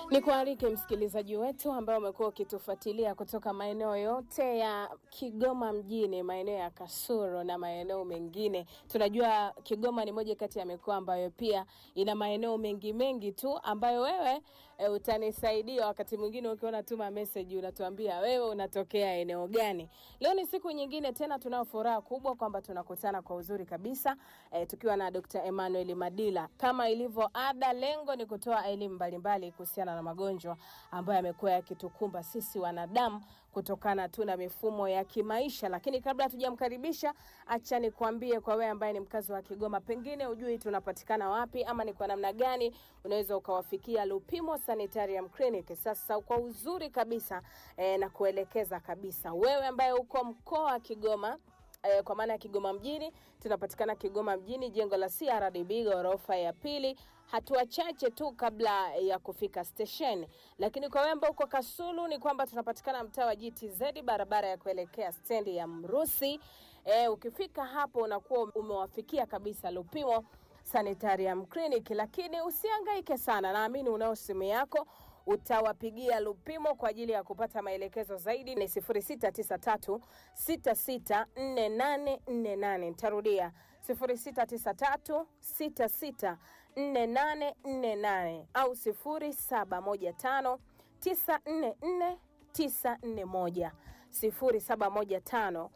Ni kualike msikilizaji wetu ambaye umekuwa ukitufuatilia kutoka maeneo yote ya Kigoma mjini, maeneo ya Kasulu na maeneo mengine. Tunajua Kigoma ni moja kati ya mikoa ambayo pia ina maeneo mengi mengi tu ambayo wewe e, utanisaidia wakati mwingine ukiona tuma message unatuambia wewe unatokea eneo gani. Leo ni siku nyingine tena, tunao furaha kubwa kwamba tunakutana kwa uzuri kabisa e, tukiwa na Dr. Emmanuel Madila. Kama ilivyo ada, lengo ni kutoa elimu mbalimbali kuhusiana na magonjwa ambayo yamekuwa yakitukumba sisi wanadamu kutokana tu na mifumo ya kimaisha. Lakini kabla hatujamkaribisha, acha nikwambie kwa wewe ambaye ni mkazi wa Kigoma, pengine ujui tunapatikana wapi ama ni kwa namna gani unaweza ukawafikia Lupimo Sanitarium Clinic. Sasa kwa uzuri kabisa eh, na kuelekeza kabisa wewe ambaye uko mkoa wa Kigoma eh, kwa maana ya Kigoma mjini, tunapatikana Kigoma mjini, jengo la CRDB ghorofa ya pili, hatua chache tu kabla ya kufika stesheni. Lakini kwa wewe ambao uko Kasulu ni kwamba tunapatikana mtaa wa GTZ, barabara ya kuelekea stendi ya Mrusi. Eh, ukifika hapo unakuwa umewafikia kabisa Lupimo Sanitarium Clinic, lakini usihangaike sana, naamini unao simu yako utawapigia Lupimo kwa ajili ya kupata maelekezo zaidi. Ni 0693 664848. Nitarudia 0693 664848 au 0715 944 941 0715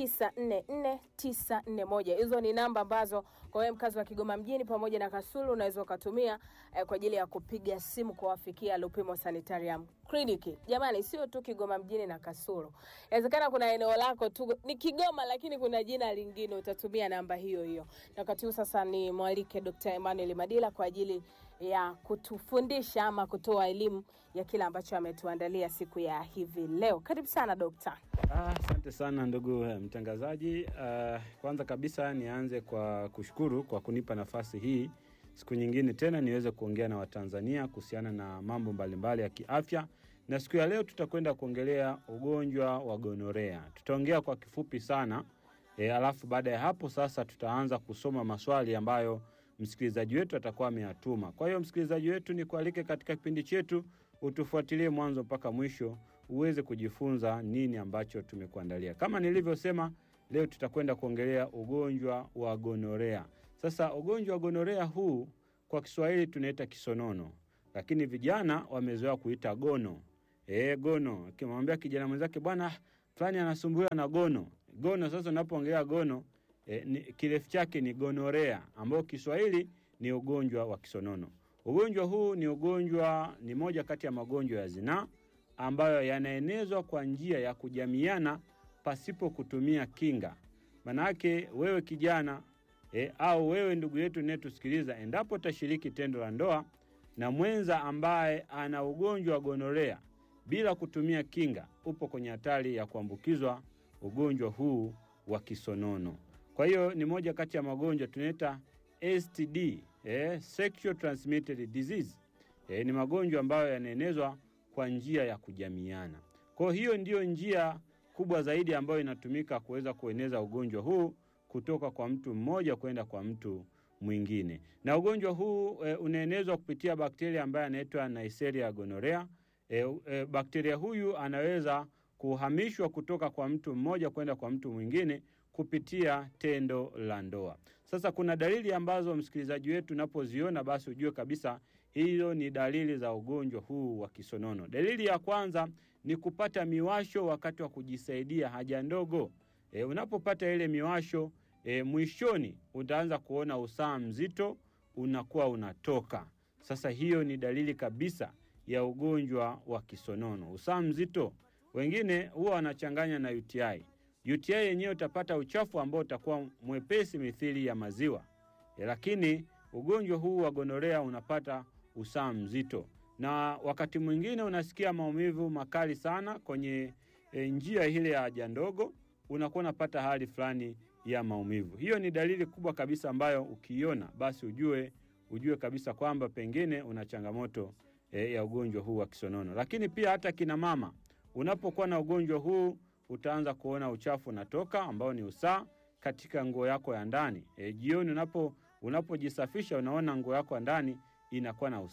944941. Hizo ni namba ambazo kwa wewe mkazi wa Kigoma mjini pamoja na Kasulu unaweza ukatumia eh, kwa ajili ya kupiga simu kuwafikia Lupimo Sanitarium Clinic. Jamani, sio tu Kigoma mjini na Kasulu. Inawezekana kuna eneo lako tu ni Kigoma, lakini kuna jina lingine, utatumia namba hiyo hiyo. Na wakati huu sasa ni mwalike Dr. Emmanuel Madila kwa ajili ya kutufundisha ama kutoa elimu ya kile ambacho ametuandalia siku ya hivi leo. Karibu sana dokta. Asante ah, sana ndugu mtangazaji. Uh, kwanza kabisa nianze kwa kushukuru kwa kunipa nafasi hii siku nyingine tena niweze kuongea na Watanzania kuhusiana na mambo mbalimbali ya kiafya, na siku ya leo tutakwenda kuongelea ugonjwa wa gonorea. Tutaongea kwa kifupi sana e, alafu baada ya hapo sasa tutaanza kusoma maswali ambayo msikilizaji wetu atakuwa ameyatuma. Kwa hiyo msikilizaji wetu, ni kualike katika kipindi chetu utufuatilie mwanzo mpaka mwisho uweze kujifunza nini ambacho tumekuandalia. Kama nilivyosema, leo tutakwenda kuongelea ugonjwa wa gonorea. Sasa ugonjwa wa gonorea huu kwa Kiswahili tunaita kisonono, lakini vijana wamezoea kuita gono. E, gono. Akimwambia kijana mwenzake bwana fulani anasumbuliwa na gono. Gono sasa unapoongelea gono e, ni, kirefu chake ni gonorea ambao Kiswahili ni ugonjwa wa kisonono. Ugonjwa huu ni ugonjwa, ni moja kati ya magonjwa ya zinaa ambayo yanaenezwa kwa njia ya kujamiana pasipo kutumia kinga. Manake wewe kijana e, au wewe ndugu yetu unayetusikiliza, endapo utashiriki tendo la ndoa na mwenza ambaye ana ugonjwa wa gonorea bila kutumia kinga, upo kwenye hatari ya kuambukizwa ugonjwa huu wa kisonono. Kwa hiyo ni moja kati ya magonjwa tunaita STD, eh, sexual transmitted disease. Eh, ni magonjwa ambayo yanaenezwa kwa njia ya kujamiana. Kwa hiyo ndiyo njia kubwa zaidi ambayo inatumika kuweza kueneza ugonjwa huu kutoka kwa mtu mmoja kwenda kwa mtu mwingine. Na ugonjwa huu e, unaenezwa kupitia bakteria ambaye anaitwa Neisseria gonorrhea. E, e, bakteria huyu anaweza kuhamishwa kutoka kwa mtu mmoja kwenda kwa mtu mwingine kupitia tendo la ndoa. Sasa kuna dalili ambazo msikilizaji wetu unapoziona basi ujue kabisa hizo ni dalili za ugonjwa huu wa kisonono. Dalili ya kwanza ni kupata miwasho wakati wa kujisaidia haja ndogo. E, unapopata ile miwasho e, mwishoni utaanza kuona usaha mzito unakuwa unatoka. Sasa hiyo ni dalili kabisa ya ugonjwa wa kisonono. Usaha mzito, wengine huwa wanachanganya na UTI. UTI yenyewe utapata uchafu ambao utakuwa mwepesi mithili ya maziwa e, lakini ugonjwa huu wa gonorea unapata usaha mzito, na wakati mwingine unasikia maumivu makali sana kwenye e, njia ile ya haja ndogo, unakuwa unapata hali fulani ya maumivu. Hiyo ni dalili kubwa kabisa ambayo ukiiona basi ujue ujue kabisa kwamba pengine una changamoto e, ya ugonjwa huu wa kisonono. Lakini pia hata kina mama, unapokuwa na ugonjwa huu utaanza kuona uchafu unatoka ambao ni usaha katika nguo yako ya ndani. E, jioni unapo unapojisafisha unaona nguo yako ya ndani inakuwa na usaha.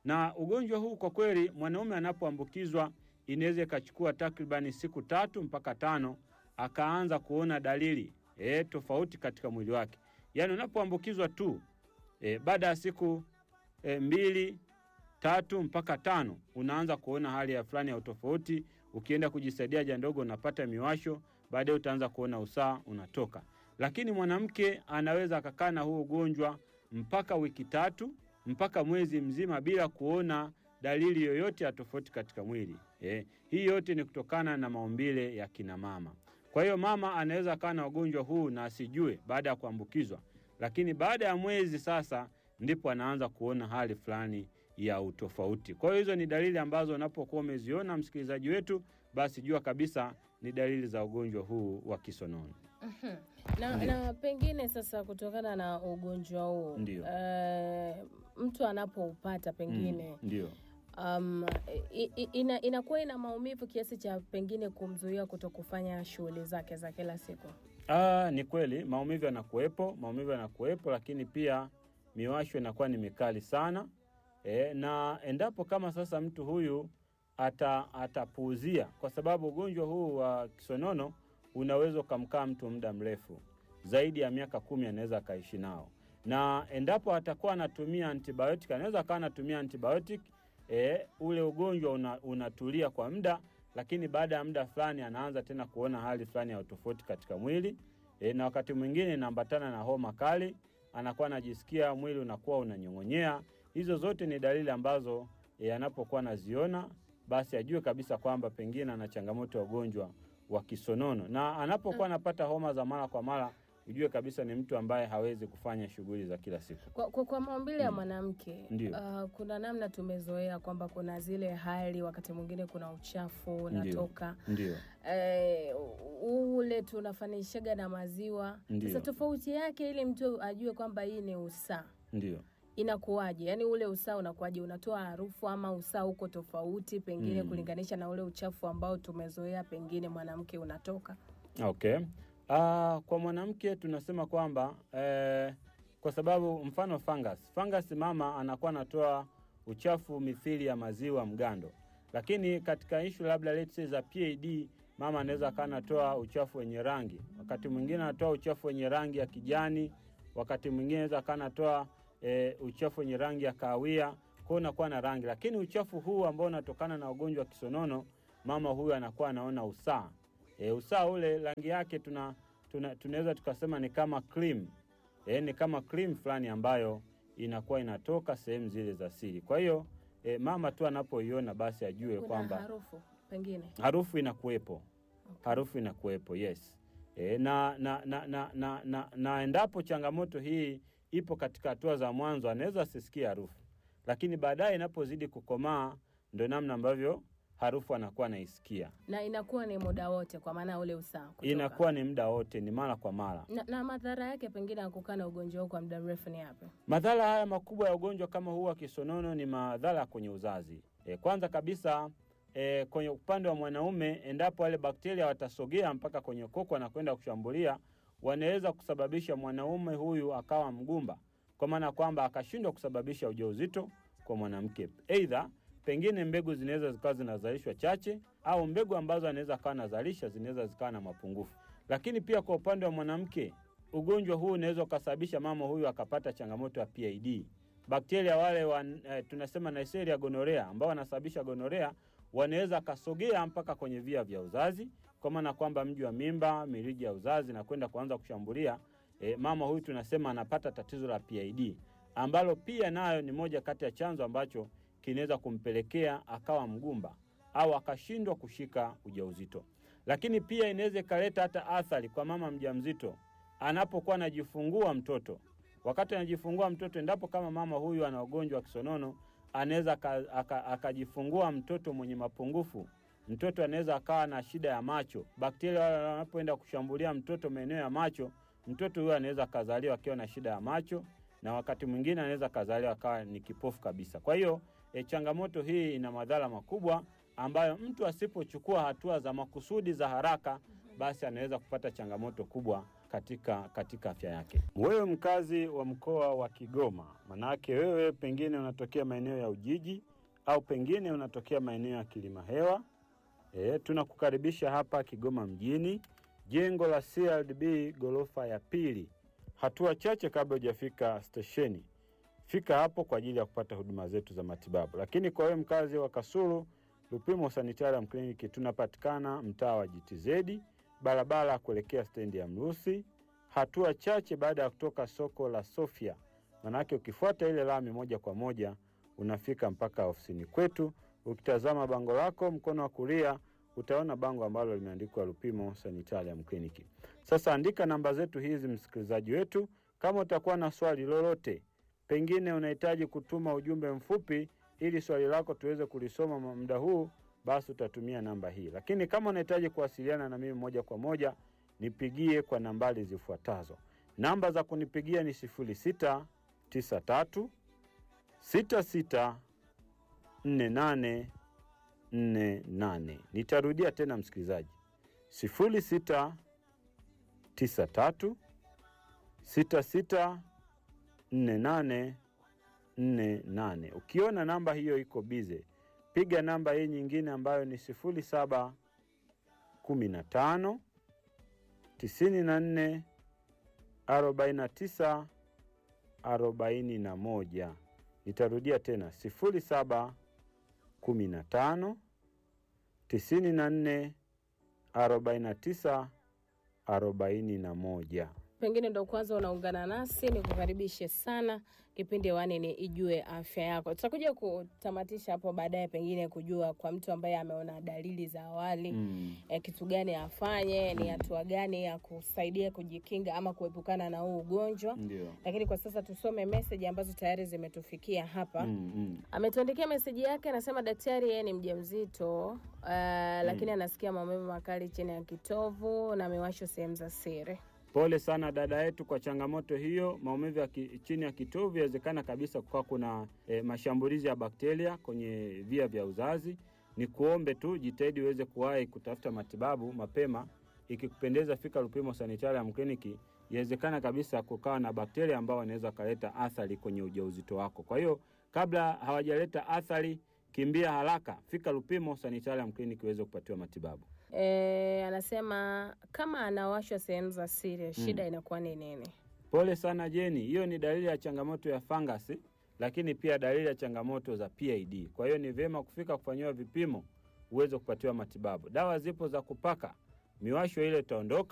Na ugonjwa huu kwa kweli, mwanaume anapoambukizwa inaweza ikachukua takribani siku tatu mpaka tano akaanza kuona dalili e, tofauti katika mwili wake. Yaani unapoambukizwa tu e, baada ya siku e, mbili tatu mpaka tano unaanza kuona hali ya fulani ya utofauti. Ukienda kujisaidia haja ndogo unapata miwasho, baadaye utaanza kuona usaa unatoka. Lakini mwanamke anaweza akakaa na huu ugonjwa mpaka wiki tatu mpaka mwezi mzima bila kuona dalili yoyote ya tofauti katika mwili eh. Hii yote ni kutokana na maumbile ya kina mama. Kwa hiyo mama anaweza akawa na ugonjwa huu na asijue baada ya kuambukizwa, lakini baada ya mwezi sasa ndipo anaanza kuona hali fulani ya utofauti. Kwa hiyo hizo ni dalili ambazo unapokuwa umeziona, msikilizaji wetu, basi jua kabisa ni dalili za ugonjwa huu wa kisonono. Mhm. na, Ndio. na pengine sasa kutokana na ugonjwa huu Ndio. eh, mtu anapoupata pengine Mm, ndio. um, i- i- ina, inakuwa ina maumivu kiasi cha pengine kumzuia kuto kufanya shughuli zake za kila siku. Ah, ni kweli maumivu yanakuwepo, maumivu yanakuwepo, lakini pia miwasho inakuwa ni mikali sana e, na endapo kama sasa mtu huyu ata, atapuuzia, kwa sababu ugonjwa huu wa kisonono unaweza ukamkaa mtu muda mrefu zaidi ya miaka kumi, anaweza akaishi nao, na endapo atakuwa anatumia antibiotic, anaweza akawa anatumia antibiotic e, ule ugonjwa una, unatulia kwa muda lakini baada ya muda fulani anaanza tena kuona hali fulani ya utofauti katika mwili e, na wakati mwingine inaambatana na homa kali, anakuwa anajisikia mwili unakuwa unanyong'onyea. Hizo zote ni dalili ambazo e, anapokuwa anaziona basi ajue kabisa kwamba pengine ana changamoto ya ugonjwa wa kisonono, na anapokuwa anapata homa za mara kwa mara ujue kabisa ni mtu ambaye hawezi kufanya shughuli za kila siku. Kwa, kwa, kwa maumbile ya Mm. mwanamke Ndio. uh, kuna namna tumezoea kwamba kuna zile hali, wakati mwingine kuna uchafu unatoka Ndio, eh, ule tunafanishaga na maziwa. Ndio. Sasa tofauti yake ili mtu ajue kwamba hii ni usaa ndio. inakuwaje? Yaani ule usaa unakuwaje? Unatoa harufu ama usaa uko tofauti pengine Mm. kulinganisha na ule uchafu ambao tumezoea pengine mwanamke unatoka? Okay. Ah, kwa mwanamke tunasema kwamba eh, kwa sababu mfano fungus. Fungus mama anakuwa anatoa uchafu mithili ya maziwa mgando, lakini katika ishu labda let's say za PID mama anaweza akawa anatoa uchafu wenye rangi, wakati mwingine anatoa uchafu wenye rangi ya kijani, wakati mwingine anaweza akawa anatoa eh, uchafu wenye rangi ya kahawia, kwa hiyo unakuwa na rangi, lakini uchafu huu ambao unatokana na ugonjwa wa kisonono, mama huyu anakuwa anaona usaa E, usaa ule rangi yake tuna, tuna, tunaweza tukasema ni kama cream. E, ni kama cream fulani ambayo inakuwa inatoka sehemu zile za siri. Kwa hiyo e, mama tu anapoiona basi ajue Kuna kwamba harufu pengine harufu inakuwepo, okay. harufu inakuwepo, yes. E, na, na, na, na, na, na, na endapo changamoto hii ipo katika hatua za mwanzo, anaweza asisikie harufu, lakini baadaye inapozidi kukomaa, ndo namna ambavyo harufu anakuwa anaisikia. na inakuwa ni muda wote, kwa maana ule usaa kutoka. Inakuwa ni muda wote, ni mara kwa mara. na, na madhara yake pengine ya kukaa na ugonjwa huu kwa muda mrefu ni yapi? Madhara haya makubwa ya ugonjwa kama huu wa kisonono ni madhara kwenye uzazi. E, kwanza kabisa e, kwenye upande wa mwanaume, endapo wale bakteria watasogea mpaka kwenye koko na kwenda kushambulia, wanaweza kusababisha mwanaume huyu akawa mgumba, kwa maana kwamba akashindwa kusababisha ujauzito kwa mwanamke. Aidha, pengine mbegu zinaweza zikawa zinazalishwa chache, au mbegu ambazo anaweza akawa anazalisha zinaweza zikawa na mapungufu. Lakini pia kwa upande wa mwanamke ugonjwa huu unaweza ukasababisha mama huyu akapata changamoto ya PID. Bakteria wale wa, eh, tunasema Neisseria gonorea ambao wanasababisha gonorea wanaweza akasogea mpaka kwenye via vya uzazi, kwa maana kwamba mji wa mimba, mirija ya uzazi na kwenda kuanza kushambulia eh, mama huyu tunasema anapata tatizo la PID ambalo pia nayo ni moja kati ya chanzo ambacho kinaweza kumpelekea akawa mgumba au akashindwa kushika ujauzito. Lakini pia inaweza ikaleta hata athari kwa mama mjamzito anapokuwa anajifungua mtoto. Wakati anajifungua mtoto, endapo kama mama huyu ana ugonjwa wa kisonono, anaweza aka- aka- akajifungua mtoto mwenye mapungufu. Mtoto anaweza akawa na shida ya macho. Bakteria wale wanapoenda kushambulia mtoto maeneo ya macho, mtoto huyo anaweza akazaliwa akiwa na shida ya macho, na wakati mwingine anaweza akazaliwa akawa ni kipofu kabisa. Kwa hiyo e, changamoto hii ina madhara makubwa ambayo mtu asipochukua hatua za makusudi za haraka basi anaweza kupata changamoto kubwa katika katika afya yake. Wewe mkazi wa mkoa wa Kigoma, manake wewe pengine unatokea maeneo ya Ujiji au pengine unatokea maeneo ya Kilima Hewa, e, tunakukaribisha hapa Kigoma mjini, jengo la CRDB ghorofa ya pili, hatua chache kabla hujafika stesheni. Fika hapo kwa ajili ya kupata huduma zetu za matibabu. Lakini kwa wewe mkazi wa Kasulu, Lupimo Sanitarium Clinic tunapatikana mtaa wa GTZ, barabara ya kuelekea stendi ya Mrusi, hatua chache baada ya kutoka soko la Sofia. Manake ukifuata ile lami moja kwa moja unafika mpaka ofisini kwetu. Ukitazama bango lako mkono wa kulia utaona bango ambalo limeandikwa Lupimo Sanitarium Clinic. Sasa andika namba zetu hizi, msikilizaji wetu, kama utakuwa na swali lolote, pengine unahitaji kutuma ujumbe mfupi ili swali lako tuweze kulisoma muda huu, basi utatumia namba hii. Lakini kama unahitaji kuwasiliana na mimi moja kwa moja, nipigie kwa nambari zifuatazo. Namba za kunipigia ni 0693 66 48 48. Nitarudia tena msikilizaji, 0693 66 48 48. Ukiona namba hiyo iko bize, piga namba hii nyingine ambayo ni 07 15 94 49 41. Nitarudia tena 07 15 94 49 41. Pengine ndo kwanza unaungana nasi, ni kukaribishe sana. Kipindi hewani ni Ijue Afya Yako. Tutakuja kutamatisha hapo baadaye, pengine kujua kwa mtu ambaye ameona dalili za awali Mm. eh, kitu gani afanye, ni hatua gani ya kusaidia kujikinga ama kuepukana na huu ugonjwa. Ndio. Lakini kwa sasa tusome meseji ambazo tayari zimetufikia hapa. Mm, mm. Ametuandikia meseji yake, anasema daktari, yeye ni mjamzito uh, lakini anasikia maumivu makali chini ya kitovu na miwasho sehemu za siri. Pole sana dada yetu kwa changamoto hiyo. Maumivu ya ki, chini ya kitovu yawezekana kabisa kukawa kuna e, mashambulizi ya bakteria kwenye via vya uzazi. Ni kuombe tu jitahidi uweze kuwahi kutafuta matibabu mapema. Ikikupendeza, fika Lupimo Sanitarium Clinic. Yawezekana kabisa kukawa na bakteria ambao wanaweza wakaleta athari kwenye ujauzito wako. Kwa hiyo kabla hawajaleta athari, kimbia haraka, fika Lupimo Sanitarium Clinic uweze kupatiwa matibabu. E, anasema kama anawashwa sehemu za siri, shida inakuwa ni nini? Pole sana Jeni, hiyo ni dalili ya changamoto ya fangasi, lakini pia dalili ya changamoto za PID. Kwa hiyo ni vyema kufika kufanyiwa vipimo uweze kupatiwa matibabu. Dawa zipo za kupaka, miwasho ile itaondoka.